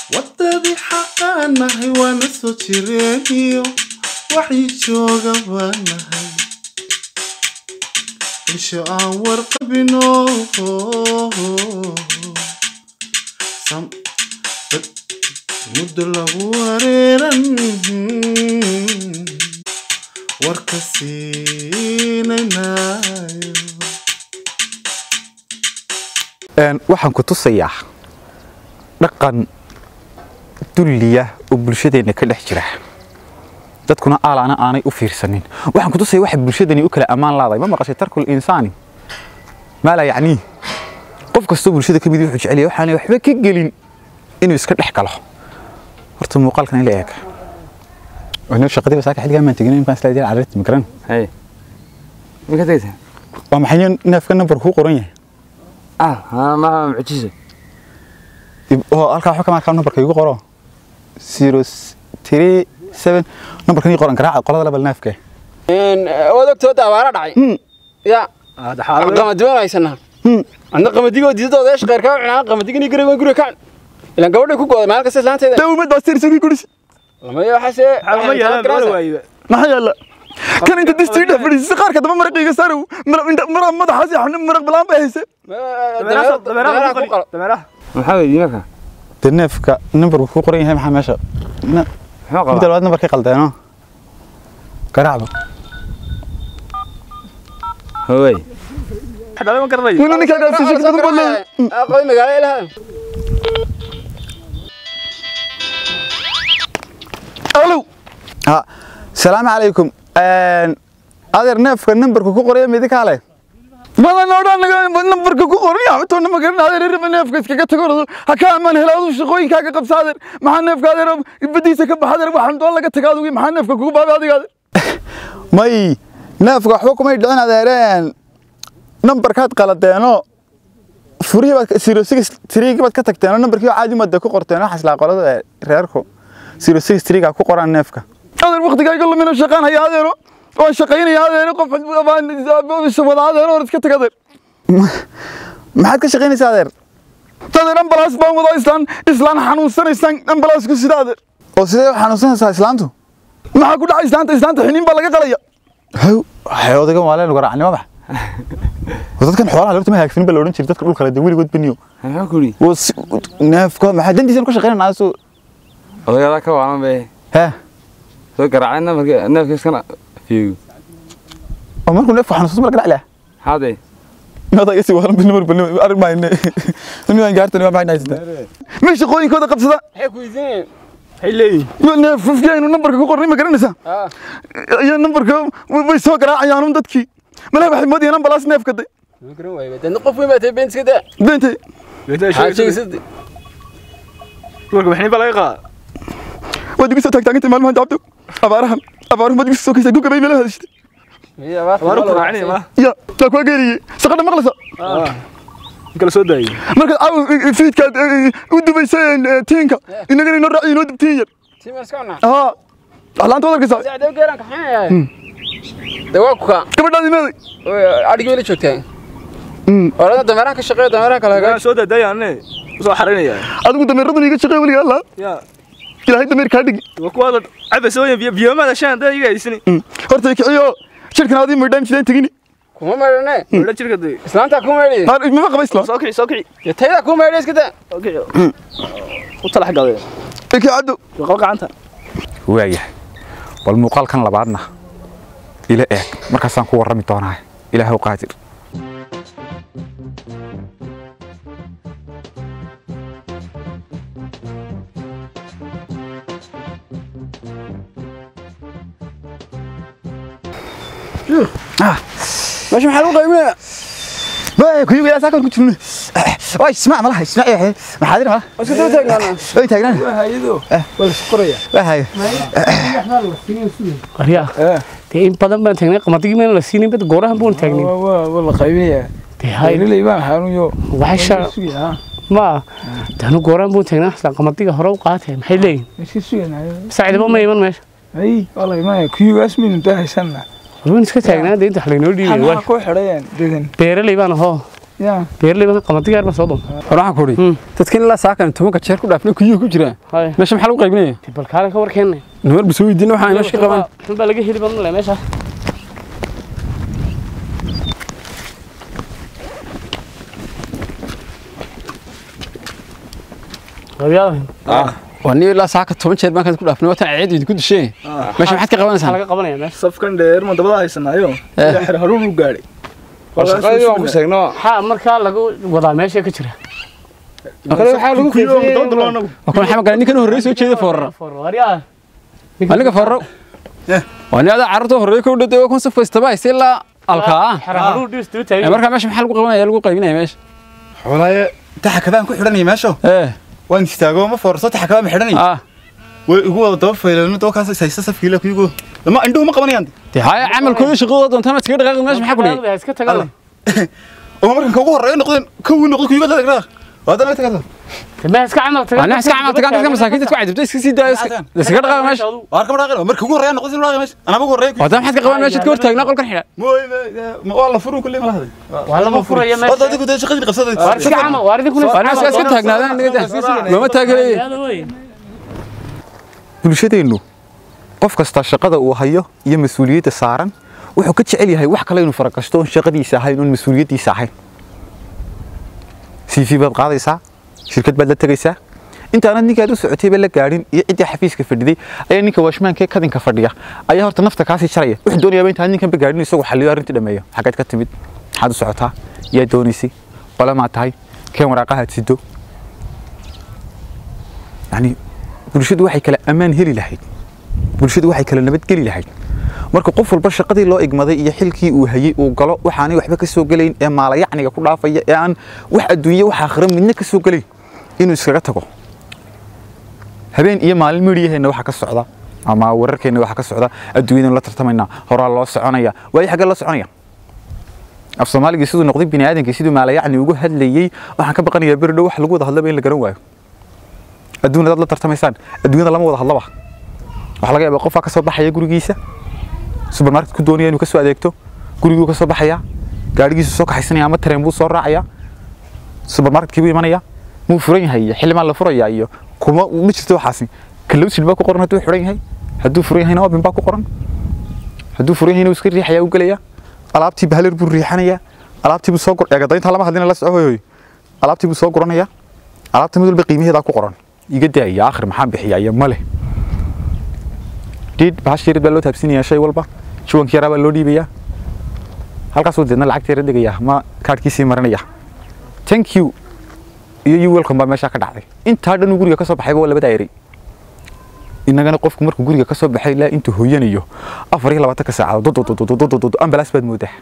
waddadii xaqaanahay waana soo jireeniyo waxii jooga baanahay isho aan warqabino sam dad muddo lagu wareeran warka siinaynayo waxaan ku tusayaa dhaqan dulliya oo bulshadeenna ka dhex jira dadkuna aalaana aanay u fiirsanin waxaan ku tusaya waxa bulshadani u kala ammaan laaday ma maqashay tarkul insaani maa laa yacnii qof kastoo bulshada ka mid wuxuu jecel yahay waxaanay waxba ka gelin inuu iska dhex galo horta muuqaalkan in la eega wana shaqadii basaaka xilligaa maan tegin inkaan isla idin carrati magaran Hey. Ma ka tagtay? waa maxay neefka nambar kuu qoran yahay Ah, ha ma mucjisa. Dib- oo halkaa waxba kama arkaa nambarka igu qoro zero three seven nambarkan ii qoran garaaca qolada labal neefka een waad ogtooda abaara dhacay ya qamadiban haysanaha anna qamadigo diidadooda eesh qeyrka u cunaa qamadigani gari waan guriga kacan ilan gabadhay ku gooda maalin kasta islaanteeda dawmad baa sirsigii guris lama iyo waxaase ma yeelaan wala waayiba maxaa yaala kan inta distii dhex fadhiisay qaarka daba maraqiiga saarow mara madaxaas yaxni maraq balaan bay hayse dameeraha ku qali dameeraha Maxaa weeyii marka? de neefka nambarku kuu qoran yahay maxaa meesha Na- Muxuu midda qabaa? labaad nambarkay qaldeeno garaacba Hooy. xadaba ma garanayo wili ninkaa gaarsiisay kadib baad leeyahay qoy magaalo ilaha alow ha salaamu calaykum adeer neefka nambarka ku qoraya midinkaa leh badan odhan nambarka ku qoran yahay toona ma garan adeer raba neefka iskaga tago ha ka amaan hela aduu shaqooyinkaaga qabsa adeer maxaa neefka adeer badiisa ka baxa adeer waxaan doon laga taga adugi maxaa neefka kugu baabay adiga adeer may neefka waxba kumay dhicin adeereen nambarkaad qaladeeno furihii baad zero six three baad ka tagteen nambarkii caadi madda ku qorteen waxaas laa qolada reerku zero six three ku qoran neefka adeer waqtigayga lumina shaqaan haya adeero waan shaqaynaya adeero qof wada adeero hor iska tag adeer maxaad ka shaqaynaysaa adeer adeer ambalaas baan wadaa islaan islaan xanuunsanaysaan ambalaas ku sida adeer oo sidee u xanuunsanaysaa islaantu maxaa ku dhacay islaanta islaanta xiniin baa laga qalaya haw waxay odaygan waa leen garaacnimo bax dadkan xoolaha lorta ma haagsanin baa la odhan jiray dadka dhulka leh weligood beniyo Maxaa ku yiri? neefka maxaa dantiisa ku shaqaynanaa soo Odayada ka waalan bay. hee Soo garaacayna markii neefka iskana fiigu. oo markuu neefka xanuunsan ma la garaac leh Haday. mada isi waalan bini mar bini arag maayne inaan gaartan waa maxay haysta ma shaqooyinkooda qabsada maxay ku iidinayeen waxay leeyihiin neefafkaynu nambarka ku qornay ma garanaysaa ah iyo nambarka way soo garaacayaan un dadkii malaha waxay moodayaan ambalaas neefka day ma garan waayo dadna qof weyn baa tahay been iska daa beentay maxaa sheegaysa dumarka waxni baa laga qaada waad igu soo taagtaagantay maalmahan daabto abaarahan abaaruhu baad igu soo kaysay gugabay meelaha hadashitay waaru ku raacnay ma ya taa kuwa geeriyey shaqadha maqlaysa kala soo daayay markaad caawa fiidkaad u dubaysay tiinka inagana inoo raaciyo inoo dubtiin yar tiimas ka cunaa haa waxlaanta waad arkaysaa sacdew geeran kaxanaya de waa ku kaa gabadhaadii meeday adhigi weli joogtaa orada dameeraha ka shaqeeya dameeraha kala waan hagaaj soo daadayaane soo xaraynaya adigu dameeradun iga shaqey weliga allah ya ilaahay dameer kaa dhigi waa kuwaada cabasa weyn biyo biyo ma dashaan dad iga haysani horta kiciyo shirkan adii maydhaan jidaan tegini kuma maydhane wala jirka day islaantaa ku maydhi har mama qaba isla soo kici soo kici iyo taydaa ku maydhi iska daa soo kici u talax gaday iki caddo soo qal gacanta waayahay bal muuqaalkan labaadna ila eeg markaasaan ku warrami doonaa ilaahow qaadir meesha maxaa lagu qaybinaya Wai, kuyu ya sakan ku jirno. Wai, isma malaha, isma eh. Maxaa dir malaha? iska daba taagnaana Way taagnaan. hayado Wahay. qaryaa dee in badan baan taagnay qamadigi mayna la siinin bad goorahan buun taagnay waa la qaybinayaa dee hay beeraley baan xanuunyo waxay sha ma danu goorahan buun taagnaa isla qamadiga hore u qaatay maxay leeyihin iska suganayo sacidaba ma iman meesha ay waa la imanaya kuyugaas maynu daa haysanna warban iska taagnaa dee inta wax laynoo dhiibay maxaa waa ku xidhayaan dedan beeraley baan ahoo yaa beerley baan qamadiga yar baan soo doonta hore waxaan ku idhi Hmm. dadkan ilaa saakan tobanka jeer ku dhaafna kuyuhu ku jiraan hay meesha maxaa lagu qaybinaya bal kaalin ka warkeenna namar basoo weydiina waxaan meesha ka qaban xun baa laga heli badan leh meesha qabyada waa nin ilaa saaka toban jeer baan ku dhaafnay watan ceed idinku disheen meesha maxaad ka maxaa qabanaysaa laga qabanaya meesha safkan dheer ma dabada haysanaayo ilaa xer haruur u gaadhay shaqadii waan ku sheegno maxaa markaa laga wadaa meesha ka jira waxaa lagu anagu waa kuna xama gala ninkan horreey soo jeeda foorara waryaa waa ninka fooraro waa nin adaa carruurta horreey ka udhaday waa kun saf kaystaba hayse ilaa alkaa xaraharu dhis duu Ee, taagay markaa meesha maxaa lagu qabanaya lagu qaybinaya meesha xoolaaye taxakadaan ku xidhanaya meesho ee waan istaago ma foorso taxakadaan ma xidhanaya ah way igu wada daba faylan doo kaas haysta safkiila kuyugo lama indhuhu ma qabanayaan dee haya camalkooda shaqadooda doontaan iskaga dhaqaaqi meesha maxaa ku dhigay iska tagaa oo markan ka ugu horeeyo noqdeen ka uu noqdo kuyugo la dhaqaa waa dana tagada ma iska camal tagaa waa nin iska camal tagaan dadka masaakiinta isku cadibta iska sii daaya iska- iskaga dhaqaaqi meesha waar kama dhaqin marka ugu horeeyo noqdo dhaqaa meesha anaba ugu horeeyo waa taa maxaad ka qaban meesha ka hortaagnaa qolkan xidha mooy ma waa la furu kulli ma lahaday waa lama furaya waa meesha dadku dad shaqadii qabsaday waar iska camal waar idinkuna waa nin iska iska taagnaadaan niga looma taageeraya bulshadeennu qof kasta shaqada uu hayo iyo mas-uuliyadda saaran wuxuu ka jecel yahay wax kale inuu faragashto oon shaqadiisa ahayn oon mas-uuliyaddiisa ahayn cv baad qaadaysaa shirkad baad la tegaysaa intaanad ninkaad u socotayba la gaadhin iyo ciddii xafiiska fadhiday ayaa ninka waashmaankee kadinka fadhiya ayaa horta nafta kaasii jaraya wuxuu doonayaaba intaan ninkanba gaadhin isagu xalliyo arrintii dhameeyo xaggeed ka timid maxaad u socotaa yaa doonaysay qole maad tahay keen waraaqahaad sido yani bulshadu waxay kala ammaan heli lahayd bulshadu waxay kala nabadgeli lahayd marka qof walba shaqadii loo igmaday iyo xilkii uu hayay uu galo waxaanay waxba ka soo gelayn ee maalayacniga ku dhaafaya ee aan wax adduunye wax aakhira midna ka soo gelayn inuu iskaga tago habeen iyo maalin midhiyaheenna waxa ka socda ama wararkeenna waxa ka socda adduunyadanu la tartamaynaa horaa loo soconaya waayo xaggee loo soconaya af soomaaligii siduu noqday bini aadamkii siduu maalayacni ugu hadlayey waxaan ka baqanayaa beri dhow wax lagu wada hadlaba in la garan waayo adduun dad la tartamaysaan adduunyada lama wada hadlaba waxaa laga yaabaa qofaa ka soo baxaya gurigiisa supermarket ku doonaya inuu ka soo adeegto guriguu ka soo baxaya gaadhigiisu soo kaxaysanaya ama tareen buu soo raacaya supermarketkii buu imanaya muu furan yahay iyo xilimaan la furaya iyo kuma ma jirto waxaasi kalowsin baa ku qoran hadduu xiran yahay hadduu furan yahayna obin baa ku qoran hadduu furan yahayna wuu iska riixaya u gelaya alaabtii bahaler buu riixanaya alaabtii buu soo gur eegadaynta lama hadlina la soco hoy alaabtii buu soo guranaya alaabta mid walba qiimaheedaa ku qoran iga daaya akhir maxaan bixiyaa iyo male dhiid bahash yarid baa loo taabsinayaa shay walba juwankii yaraa baa loo dhiibayaa halkaasuu deedna lacagta yara degayaa ma kaadhkiisii marinaya thank you iyo you welcome baa meeshaa ka dhacday intaa dhan uu guriga ka soo baxayba waa labadaa eray innagana qofku markuu guriga ka soo baxay ilaa intuu hooyanayo afar iyo labaatanka saacadood ambalaas baad moodaa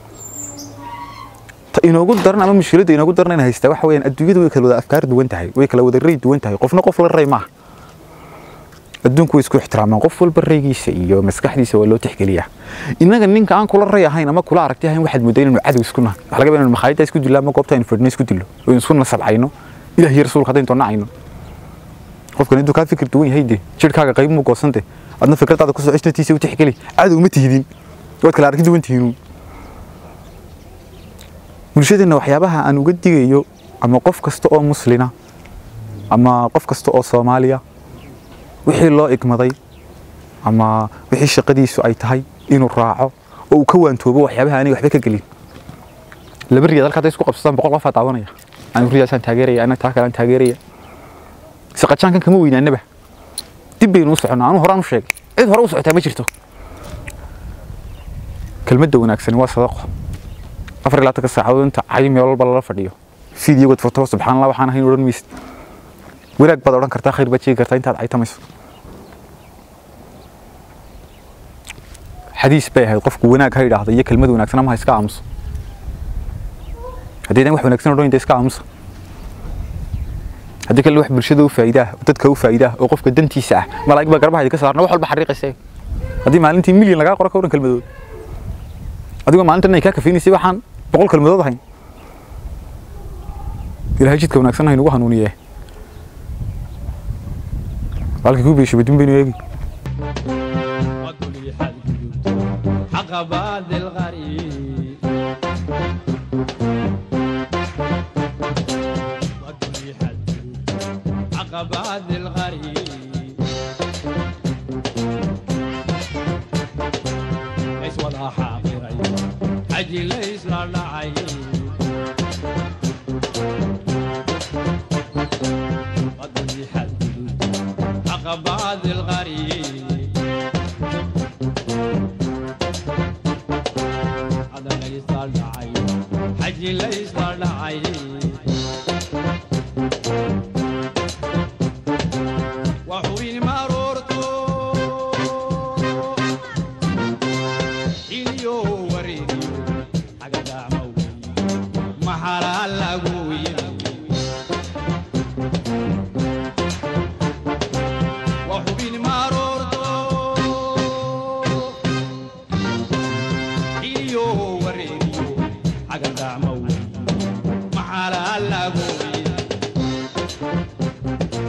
ta inoogu daran ama mushkiladda inoogu daran in haystaa waxa weeyaan adduunyadu way kala wada afkaar duwan tahay way kala wada ray duwan tahay qofna qof la ray maaha adduunku way isku ixtiraamaan qof walba raygiisa iyo maskaxdiisa waa loo tixgeliyaa innaga ninka aan kula ray ahayn ama kula aragti ahayn waxaad moodaa inaynu cadow isku nahay waxa laga yaabaa inaynu makhaayadda isku dillo ama goobta aynu fadhino isku dillo oo aynu isku nasabcayno ilaah iyo rasuulka haddaynu toonnacayno qofkan intuu kaa fikir duwan yahay de jirhkaaga qayb muu goosante adna fikradaada kusoo cishnatiisa u tixgeli cadow ma tihidin waad kala aragti duwan tihiin bulshadeenna waxyaabaha aan uga digayo ama qof kasta oo muslina ama qof kasta oo soomaaliya wixii loo igmaday ama wixii shaqadiisu ay tahay inuu raaco oo uu ka waantoobo waxyaabaha aanay waxba ka gelin laba riyaad halka hadday isku qabsataan boqol qofaa daawanaya anigu riyaasaan taageeraya anaga taa kalean taageeraya saqajaankan kama weynaanaba dib baynu u soconnaa anuu horaan u sheegay cid hore u socotaa ma jirto kelmadda wanaagsani waa sadaqo afar iyo labaatanka saacadood inta cayi meel walba lala fadhiyo fiidiyogod foto subxaan allah waxaan ahayn odhan maysid wanaag baad odhan kartaa khayr baad sheegi kartaa intaad caytamayso xadiis bay ahayd qofku wanaag ha idhaahdo iyo kelmad wanaagsan ama ha iska aamuso haddaydan wax wanaagsan odhan inta iska aamusa haddii kale wax bulshada u faa'iidaa dadka u faa'iidaa oo qofka dantiisa ah malaa'ig baa garbaha ka saarna wax walba xariiqaysa haddii maalintii milyan lagaa qoro ka odhan kelmadood adigoo maalintan ay kaa kafeynaysay waxaan boqol kelmadood ahayn ilaahay jidka wanaagsan haynugu hanuuniye halkii ku beesho badin baynu eegi عقبات الغريب بعد الغريب ليس ولا حاضر حجي ليس لا لعيب قدر حدود عقبات الغريب هذا ليس لعيب حجي ليس لعيب